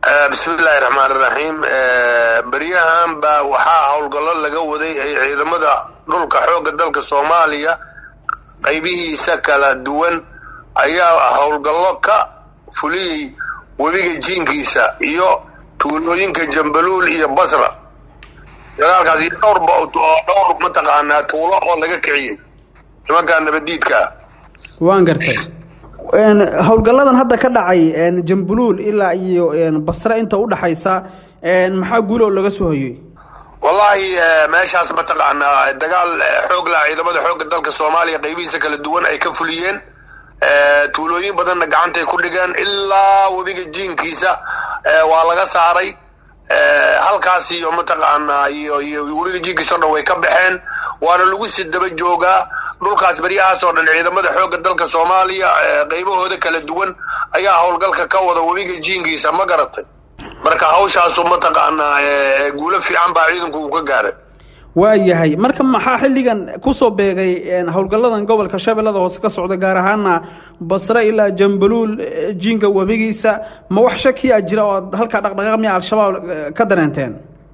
bismiillaahi raxmaan iraxiim beryahan baa waxaa howlgallo laga waday ay ciidamada dhulka xoogga dalka soomaaliya qaybihiisa kala duwan ayaa howlgallo ka fuliyey webiga jiinkiisa iyo tuulooyinka jambaluul iyo basra dagaalkaas iyo dhowrba dhowr mataqaanaa tuulo oo laga kiciyey nimankaa nabadiidkaa waan gartay howlgalladan hadda ka dhacay jambuluul ilaa iyo basre inta udhaxaysa maxaa guuloo laga soo hoyey wallaahi meeshaas mataqaanaa dagaal xoog laha ciidamada xoogga dalka soomaaliya qaybihiisa kala duwan ay ka fuliyeen tuulooyin badanna gacantay ku dhigeen ilaa webiga jiinkiisa waa laga saaray halkaas iyo mataqaanaa iyo iyo webiga jiinkiisa o dhan way ka baxeen waana lagu si daba joogaa dhulkaas beryahaas oo dhan ciidamada xoogga dalka soomaaliya qaybahooda kala duwan ayaa howlgalka ka wada webiga jiinkiisa ma garatay marka hawshaasu mataqaanaa guulo fiican baa ciidanku uu ka gaaray waayahay marka maxaa xilligan kusoo beegay howlgalladan gobolka shabeellada hoose ka socda gaar ahaana basre ilaa jambaluul jiinka webigiisa ma wax shakiya jira oo ad halkaa dhaqdhaqaaq miya al-shabaab ka dareenteen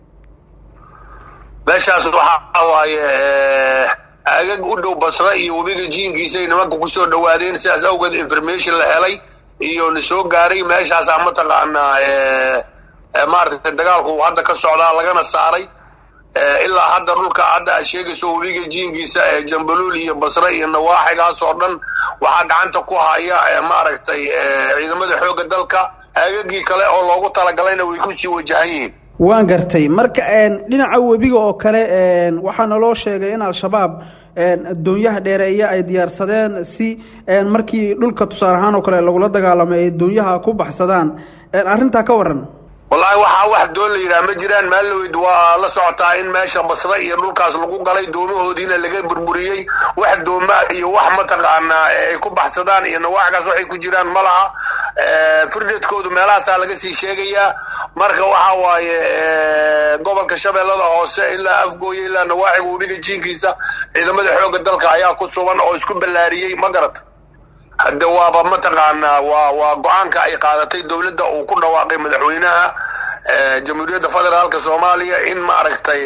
meeshaas waxaa waaye agag u dhow basre iyo webiga jiinkiisay nimanka kusoo dhawaadeen sidaas awgeed information la helay iyo na soo gaaray meeshaasaa mataqaanaa maaragtay dagaalku hadda ka socdaa lagana saaray ilaa hadda dhulka hadda aad sheegayso webiga jiinkiisa ee jambaluul iyo basre iyo nawaaxigaas oo dhan waxaa gacanta ku haya maaragtay ciidamada xoogga dalka agagii kale oo loogu talagalayna way kusii wajahan yihiin waan gartay marka dhinaca webiga oo kale waxaa naloo sheegay in al-shabaab doonyaha dheereeya ay diyaarsadeen si markii dhulka tusaale ahaan oo kale lagula dagaalamay ay doonyaha ku baxsadaan arrintaa ka waran wallaahi waxaa wax doon la yidhaha ma jiraan maaloweyd waa la socotaa in meesha basre iyo dhulkaas lagu galay doomahoodiina laga burburiyey wax dooma iyo wax mataqaanaa ay ku baxsadaan iyo nawaaxgaas waxay ku jiraan ma laha firdadkoodu meelahaasaa laga sii sheegayaa marka waxa waaye gobolka shabeellada hoose ilaa afgooye ilaa nawaaxiga webiga jiinkiisa ciidamada xoogga dalka ayaa ku sugan oo isku ballaariyey ma garata hadde waaba mataqaanaa waa waa go-aanka ay qaadatay dowladda uu ku dhawaaqay madaxweynaha jamhuuriyadda federaalka soomaaliya in maaragtay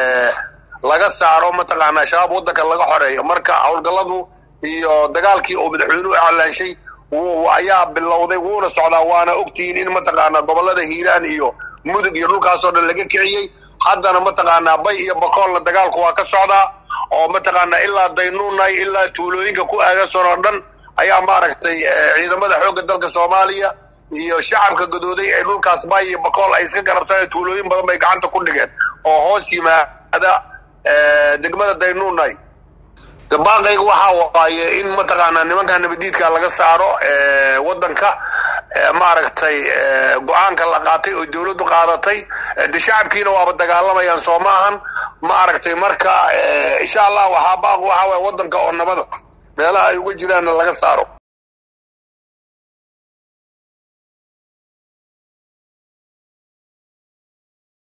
laga saaro mataqaanaa shabaab waddanka laga xoreeyo marka howlgalladu iyo dagaalkii uu madaxweynuhu iclaanshay ayaa bilowday wuuna socdaa waana ogtihiin in mataqaanaa gobollada hiiraan iyo mudug iyo dhulkaasoo dhan laga kiciyey haddana mataqaanaa bay iyo bakoolna dagaalku waa ka socdaa oo mataqaanaa ilaa daynuunay ilaa tuulooyinka ku aagason oo dhan ayaa maaragtay ciidamada xoogga dalka soomaaliya iyo shacabka gadooday ee dhulkaas bay iyo bakool ay iska garabsaneen tuulooyin badan bay gacanta ku dhigeen oo hoos yimaada degmada daynuunay baaqayga waxaa waaye in mataqaanaa nimanka nabadiidka laga saaro waddanka maaragtay go-aanka la qaatay oo dowladdu qaadatay de shacabkiina waaba dagaalamayaan soo maahan maaragtay marka insha allah waxaa baaq waxaa waye waddanka oo nabada meelaha ay uga jiraanna laga saaro